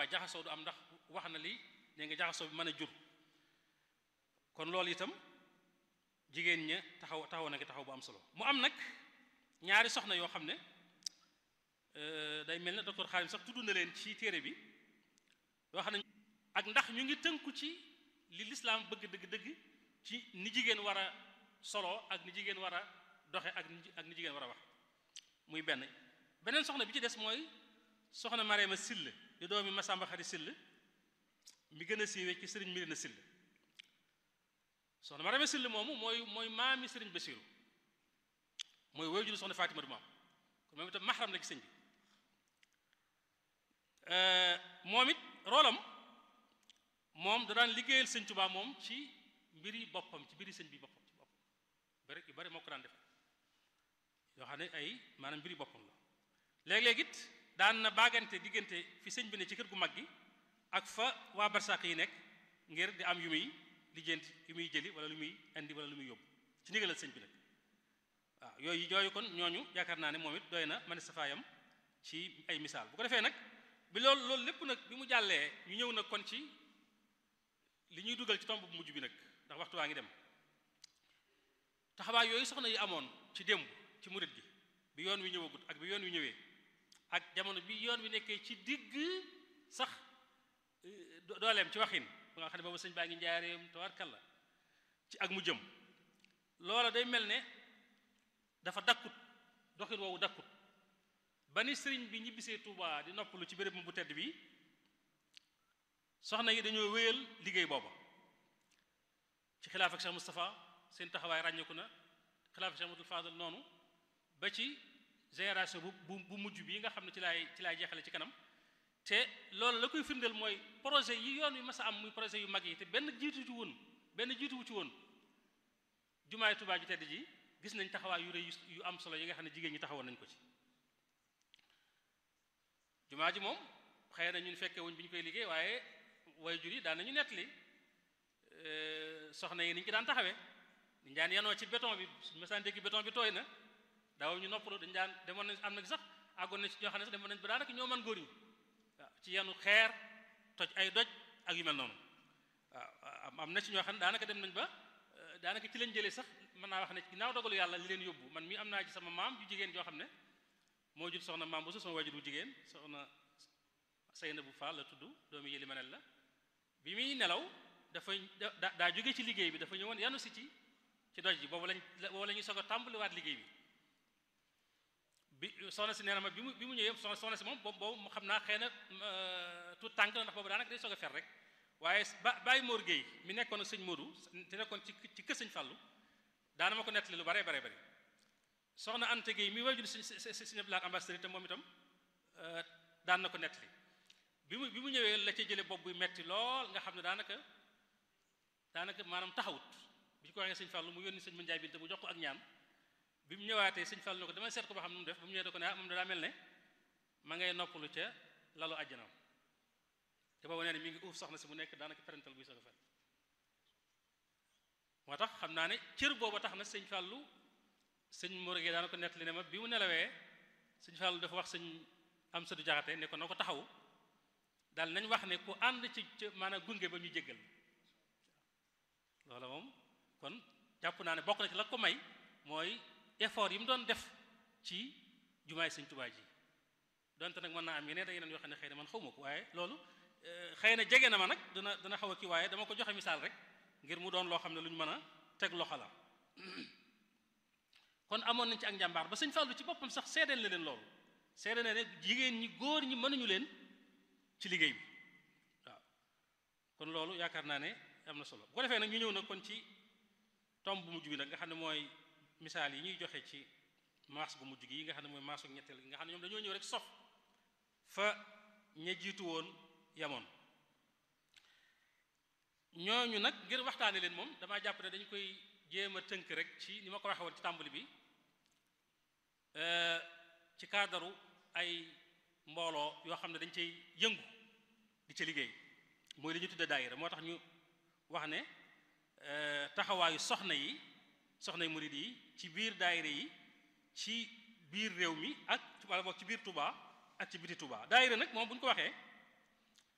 jaxasoo du am ndax wax na li ne nga jaxasoo bi mën a jur kon loolu itam jigéen ña taxaw taxaw na nga taxaw bu am solo mu am nag ñaari soxna yoo xam ne day mel ne docteur Xaalim sax tudd na leen ci téere bi yoo xam ne ak ndax ñu ngi tënku ci li lislaam bëgg dëgg-dëgg ci ni jigéen war a solo ak ni jigéen war a doxe ak ni ak ni jigéen war a wax muy benn beneen soxna bi ci des mooy soxna Mareema Sill di doomi Masamba Xari Sill mi gën a siiwee ci sëriñ Mirina Sill soxna Mareema Sill moomu mooy mooy maami sëriñ Basiru mooy woy julu soxna Fatima du maam kon moom itam maxaram la ci sëñ bi moom it roolam moom da daan liggéeyal sëñ Tuubaa moom ci mbiri boppam ci mbiri sëñ bi boppam ci boppam bari yu bari moo ko daan def yoo xam ne ay maanaam mbiri boppam la léeg-léeg it daan na baagante diggante fi sëñ bi ne ci kër gu mag gi ak fa waa barsàq yi nekk ngir di am yu muy lijjanti yu muy jëli wala lu muy indi wala lu muy yóbbu ci ndigalal sëñ bi nag waaw yooyu yooyu kon ñooñu yaakaar naa ne moom it doy na man safaayam ci ay misaal bu ko defee nag bi loolu loolu lépp nag bi mu jàllee ñu ñëw nag kon ci li ñuy dugal ci tomb bu mujj bi nag ndax waxtu waa ngi dem taxawaay yooyu soxna yi amoon ci démb ci murit gi bi yoon wi ñëwagut ak bi yoon wi ñëwee ak jamono bi yoon wi nekkee ci digg sax dooleem ci waxin ba nga xam ne boobu sëñ baa ngi njaareem tabarkalla ci ak mu jëm loola day mel ne dafa dakkut doxin woowu dakkut ba ni sëriñ bi ñibbisee Touba di noppalu ci béréb bu tedd bi soxna yi dañoo wéyal liggéey booba ci xilaaf ak Cheikh Moustapha seen taxawaay ràññeeku na xilaaf ak Cheikh Abdoul Fadal noonu ba ci génération bu bu bu mujj bi nga xam ne ci laay ci laay jeexale ci kanam te loolu la koy firndeel mooy projet yi yoon wi mas a am muy projet yu mag yi te benn jiitu ci woon benn jiituwu ci woon jumaay Touba ju tedd ji gis nañ taxawaay yu rëy yu am solo yi nga xam ne jigéen ñi taxawoon nañ ko ci jumaa ji moom xëy na ñun fekke wuñ bi ñu koy liggéey waaye way jur yi daan nañu nettali soxna yi ni ñu ci daan taxawee dañ daan yanoo ci béton bi suñu masaan dégg béton bi tooy na daaw ñu noppalu dañ daan demoon nañ am na sax àggoon na ci ñoo xam ne sax demoon nañ ba daanaka ñoo man góor ñi waaw ci yanu xeer toj ay doj ak yu mel noonu waaw am na ci ñoo xam ne daanaka dem nañ ba daanaka ci lañ jëlee sax mën naa wax ne ginnaaw dogalu yàlla li leen yóbbu man mii am naa ci sama maam ju jigéen joo xam ne moo jur soxna maam bu su sama wajur bu jigéen soxna Seyna bu Fall la tudd doomi yëli manel la bi muy nelaw dafa daa jóge ci liggéey bi dafa ñëwoon yanu si ci ci doj ji boobu lañ boobu la ñuy soog a tàmbaliwaat liggéey bi bi soxna si nee na ma bi mu bi mu ñëwee soxna soxna si moom boobu boobu xam naa xëy na tout tànk la ndax boobu daanaka day soog a fer rek waaye ba Baye Mor Gueye mi nekkoon ak sëñ Modou te nekkoon ci ci kër sëñ Fallou daana ma ko nettali lu bare bare bare soxna Anta Gueye mi wajur si si si si ambassadeur te moom itam daan na ko nettali bi mu bi mu ñëwee la ca jële bopp buy metti lool nga xam ne daanaka daanaka maanaam taxawut bi ñu ko waxee sëñ Fallou mu yónni sëñ Mandiaye Binta bu jox ko ak ñaan bi mu ñëwaatee sëñ Fallou ne ko dama seet ko ba xam nu mu def ba mu ñëwee da ko ne ah moom daa mel ne ma ngay noppalu ca lalu àjjanam te boobu nee na mi ngi uuf soxna si mu nekk daanaka parental buy soog a fer moo tax xam naa ne cër booba tax na sëñ Fallou sëñ Morgue daana ko nettali ne ma bi mu nelawee sëñ Fallou dafa wax sëñ am sadu jaxate ne ko na ko taxaw daal nañ wax ne ku ànd ci maanaam gunge ba ñu jéggal loola moom kon jàpp naa ne bokk na ci la ko may mooy effort yi mu doon def ci jumaay sëñ Tuubaa ji donte nag mën naa am yeneen ak yeneen yoo xam ne xëy na man xaw ma ko waaye loolu xëy na jege na ma nag dana dana xaw a kii waaye dama ko joxe misaal rek ngir mu doon loo xam ne lu ñu mën a teg loxo la kon amoon nañ ci ak njàmbaar ba sëñ Fallou ci boppam sax seedeel na leen loolu seedeel na ne jigéen ñi góor ñi mënuñu leen ci liggéey bi waaw kon loolu yaakaar naa ne am na solo bu ko defee nag ñu ñëw nag kon ci tomb bu mujj bi nag nga xam ne mooy misaal yi ñuy joxe ci maas bu mujj gi yi nga xam ne mooy maasu ñetteel gi nga xam ne ñoom dañoo ñëw rek sof fa ña jiitu woon yamoon ñooñu nag ngir waxtaane leen moom damaa jàpp ne dañu koy jéem a tënk rek ci ni ma ko waxee woon ci tàmbali bi ci kaadaru ay mbooloo yoo xam ne dañ cay yëngu di ca liggéey mooy li ñu tudde daayira moo tax ñu wax ne taxawaayu soxna yi soxna yi murid yi ci biir daayira yi ci biir réew mi ak wala boog ci biir Touba ak ci biti Touba daayira nag moom bu ñu ko waxee